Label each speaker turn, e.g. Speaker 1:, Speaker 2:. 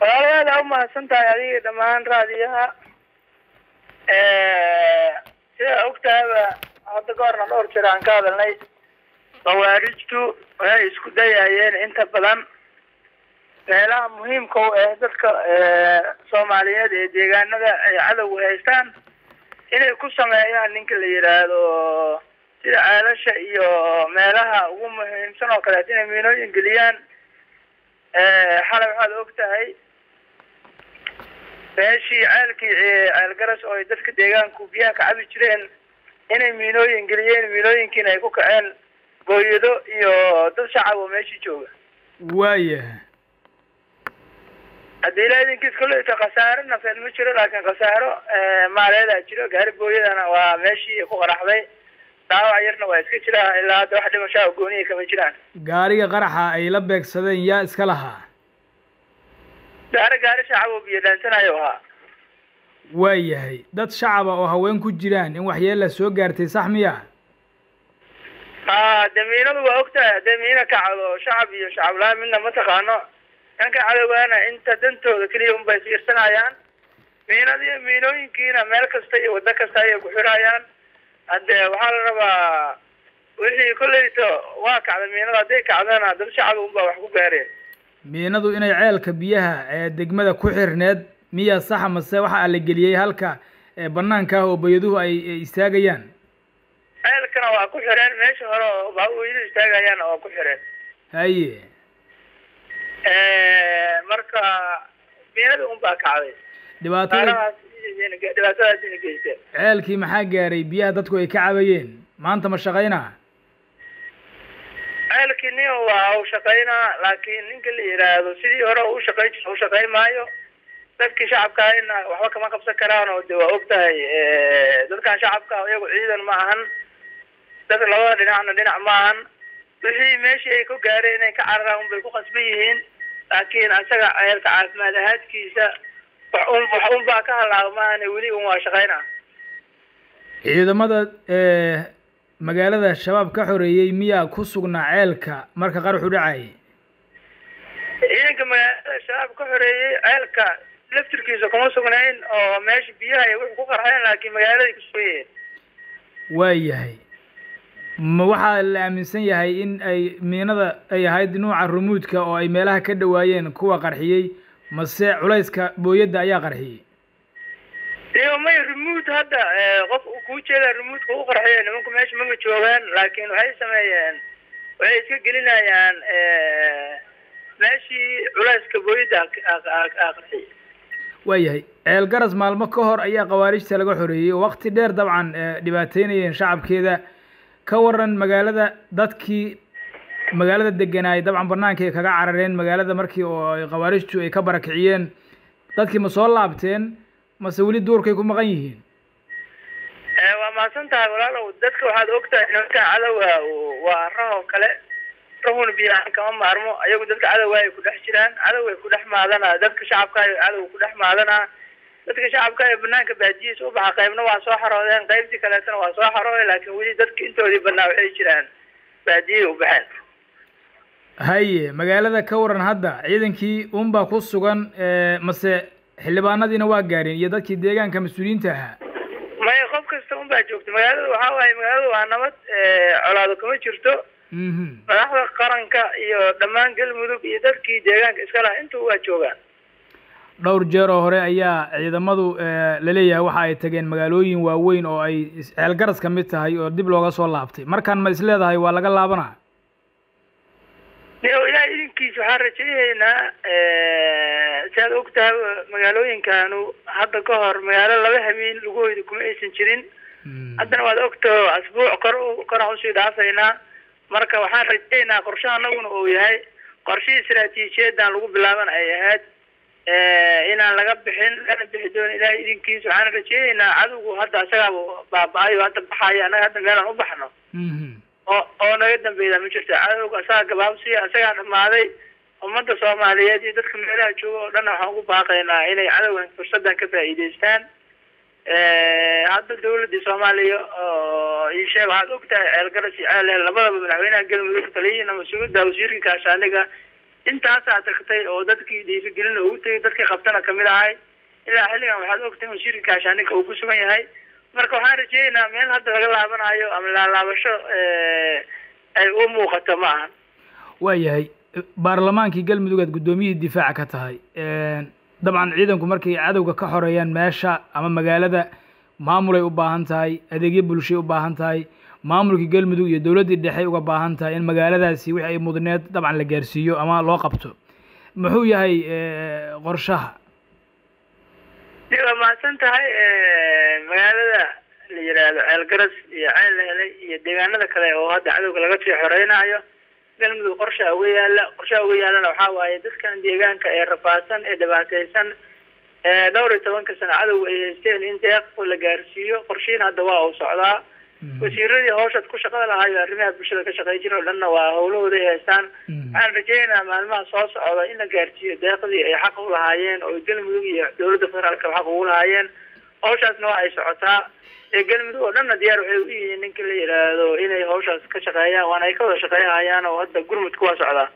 Speaker 1: walaalayaal aa umahadsan tahay adiga dhammaan raadiyaha sida ogtahaba hadda ka horna dhowr jir aan ka hadalnay khawaarijtu waxay isku dayayeen inta badan meelaha muhiimka u ah dadka soomaaliyeed ee deegaanada ay cadowga haystaan inay ku sameeyaan ninka la yidhaahdo sida ceelasha iyo meelaha ugu muhiimsan oo kaleet inay miinooyin geliyaan xalay waxaad og tahay meeshii ceelkii ceel garas oo ay dadka deegaanku biyaha ka cabi jireen inay miinooyin geliyeen miinooyinkiina ay ku kaceen booyado iyo dad shacab oo meeshii jooga
Speaker 2: waayahay
Speaker 1: haddii ilaa idinkiis koleyta khasaaro nafeed ma jiro laakiin khasaaro maaleedaa jiro gaari booyadana waa meeshii ku qaraxday dhaawac yarna waa iska jiraa ilaa hadda wax dhimashaa oo gooniya kama jiraan
Speaker 2: gaariga qaraxa ay la beegsadeen yaa iska lahaa
Speaker 1: gaari gaari shacab oo biyo dhaansanayo ahaa
Speaker 2: waayahay dad shacaba oo haween ku jiraan in waxyeella soo gaartay sax miya
Speaker 1: ha dee miinadu waa ogtahay haddee miina kacdo shacab iyo shacab la-aan midna ma taqaano dhanka cadowgaana inta dantooda keliya unbay fiirsanayaan miinada iyo miinooyinkiina meel kasta iyo waddo kasta ayay ku xirayaan haddee waxaa la rabaa wixii kolleyto waa kacda miinada hadday kacdana dad shacab unbaa wax ku gaareen
Speaker 2: miinadu inay ceelka biyaha ee degmada ku xirneed miya saxa mase waxaa la geliyey halka banaanka ah oo bayaduhu ay istaagayaan
Speaker 1: ceelkana waa ku xireen meesha hore oo baabuweydu istaagayaana waa ku xireen
Speaker 2: haye
Speaker 1: marka miinada unbaa kacday
Speaker 2: dhibaatada
Speaker 1: dhibaatadaas ina geysteen
Speaker 2: ceelkii maxaa gaaray biyaha dadku ay ka cabayeen maanta ma shaqaynaa
Speaker 1: ceelkii nin waa u shaqaynaa laakiin ninka la yidhaahdo sidii hore u shaqay jir u shaqayn maayo dadkii shacabkaana waxba kama qabsan karaan oo de waa og tahay dadkan shacabka iyagu ciidan ma ahan dad labada dhinacna dhinac ma ahan wixii meeshii ay ku gaareen inay ka cararaan unbay ku qasban yihiin laakiin asaga ceelka caafimaad ahaadkiisa wax un wax un baa ka halaagmaane weli un waa shaqaynaa
Speaker 2: ciidamada magaalada shabaab ka xoreeyey miyaa ku sugnaa ceelka marka qaraxu dhacayay
Speaker 1: ciidanka magaalada shabaab ka xoreeyey ceelka laftirkiisa kuma sugnayn oo meesha biyaha ay wuxuu ku qarxeen laakiin magaaladay ku sugan yihiin
Speaker 2: waayahay ma waxaa la aaminsan yahay in ay miinada ay ahayd nuuca rumuudka oo ay meelaha ka dhawaayeen kuwa qarxiyey mase culayska booyadda ayaa qarxiyey
Speaker 1: iyo may remood hadda qof kuu jeeda remoodka u qarxiya nimanku meesha mama joogaan laakiin waxay sameeyeen waxay iska gelinayaan meeshii culayska booyadda qarxiyay
Speaker 2: waayahay ceel garas maalmo ka hor ayaa khawaarijta laga xoreeyey oo wakti dheer dabcan dhibaateynayeen shacabkeeda ka waran magaalada dadkii magaalada deganaay dabcan banaanka ay kaga carareen magaalada markii oo khawaarijtu ay ka barakiciyeen dadkii ma soo laabteen mase weli duurkay ku maqan yihiin
Speaker 1: waa mahadsan tahay walaalow dadka waxaad og tahay nimankan cadowga waa rahoo kale rahuna biyahaan kama maarmo ayagu dadka cadowga ay ku dhex jiraan cadowgay ku dhex maadanaa dadka shacabka ay cadowga ku dhex maadanaa dadka shacabka ee banaanka baadiyiisa u baxa qaybna waa soo xaroodeen qaybtii kaleetana waa soo xarooday laakiin weli dadka intoodii badnaa waxay jiraan baadiyay u baxeen
Speaker 2: haye magaalada ka waran hadda ciidankii unbaa ku sugan mase xildhibaanadiina waa gaareen iyo dadkii deegaanka mas-uuliyiinta ahaa
Speaker 1: maya qof kasta un baa joogta magaalada waxaa waaye magaalada waa nabad colaado kama jirto madaxda qaranka iyo dhammaan galmudug iyo dadkii deegaanka iska laha intuu waa joogaan
Speaker 2: dhowr jeer oo hore ayaa ciidamadu laleeyahay waxa ay tageen magaalooyin waaweyn oo ay ceelgaras ka mid tahay oo dib looga soo laabtay markaan ma is leedahay waa laga laabanaa
Speaker 1: o ilaah idinkiisa waxaan rajaynaynaa si aad og tahay magaalooyinkanu hadda ka hor magaalo laba habeen laguhoyda kuma aysan jirin haddana waad ogtao asbuuc kor koraan usii dhaafaynaa marka waxaan rajaynaa qorshaha anaguna uu yahay qorshihii istaraatiijiyadan lagu bilaaban ay ahayd inaan laga bixin lana bixi doono ilaah idinkiisa waxaan rajaynaynaa cadowgu hadda asagaaba baaba-ayo hadda baxayo annaga hadda meelaan u baxno oo oo naga dambeyda ma jirto cadowga asagaa gabaabsiya asagaa dhamaaday ummadda soomaaliyeed iyo dadka meelaha jooga oo dhan waxaan ugu baaqaynaa inay cadowgan fursadan ka faa'iidaystaan hadda dawladii soomaaliya oo ii sheeg waxaad og tahay ceelgaras iyo ceeleh labadaba madaxweynaha galmudug taliyihiina mas-uuliyadda wasiirka gaashaaniga intaasaa tagtay oo dadkii dhiirigelin ugu tegay dadkii qabtana kamid ahay ilaa xilligan waxaad ogtahay wasiirka gaashaaninka uu ku sugan yahay marka waxaan rajeynaynaa meel hadda laga laabanayo ama laalaabasho ay u muuqato ma ahan
Speaker 2: waayahay baarlamaankii galmudug aad guddoomiyihii difaaca ka tahay dabcan ciidanku markay cadowga ka xoreeyaan meesha ama magaalada maamulay u baahan tahay adeegyo bulshay u baahan tahay maamulkii galmudug iyo dowladdii dhexe uga baahan tahay in magaaladaasi wixii ay mudneed dabcan la gaarsiiyo ama loo qabto muxuu yahay qorshaha
Speaker 1: waa mahadsan tahay magaalada la yidhaahdo ceel garas iyo ceel la helay iyo deegaanada kale oo hadda cadowga laga sii xoreynayo galmudug qorshaa uga yaala qorshaha uga yaalana waxaa waaye dadkan deegaanka ee rafaadsan ee dhibaateysan dhowr iyo tobanka sano cadowga ay haysteen in deeq la gaarsiiyo qorshiin hadda waa uu socdaa wasiiradii hawshaad ku shaqada lahayo arrimaha bulshada ka shaqey jira o dhanna waa hawlahooda ay haystaan waxaan rajeynayaa maalmaha soo socda in la gaarsiiyo deeqdii ay xaq u lahaayeen oo galmudug iyo dowladda federaalka xaq ugu lahaayeen hawshaasna waa ay socotaa ee galmudug oo dhanna diyaar waxay u yihiin ninka la yidhaahdo inay hawshaas ka shaqeeyaan waana ay ka wada shaqeeyhayaan oo hadda gurmudka waa socdaa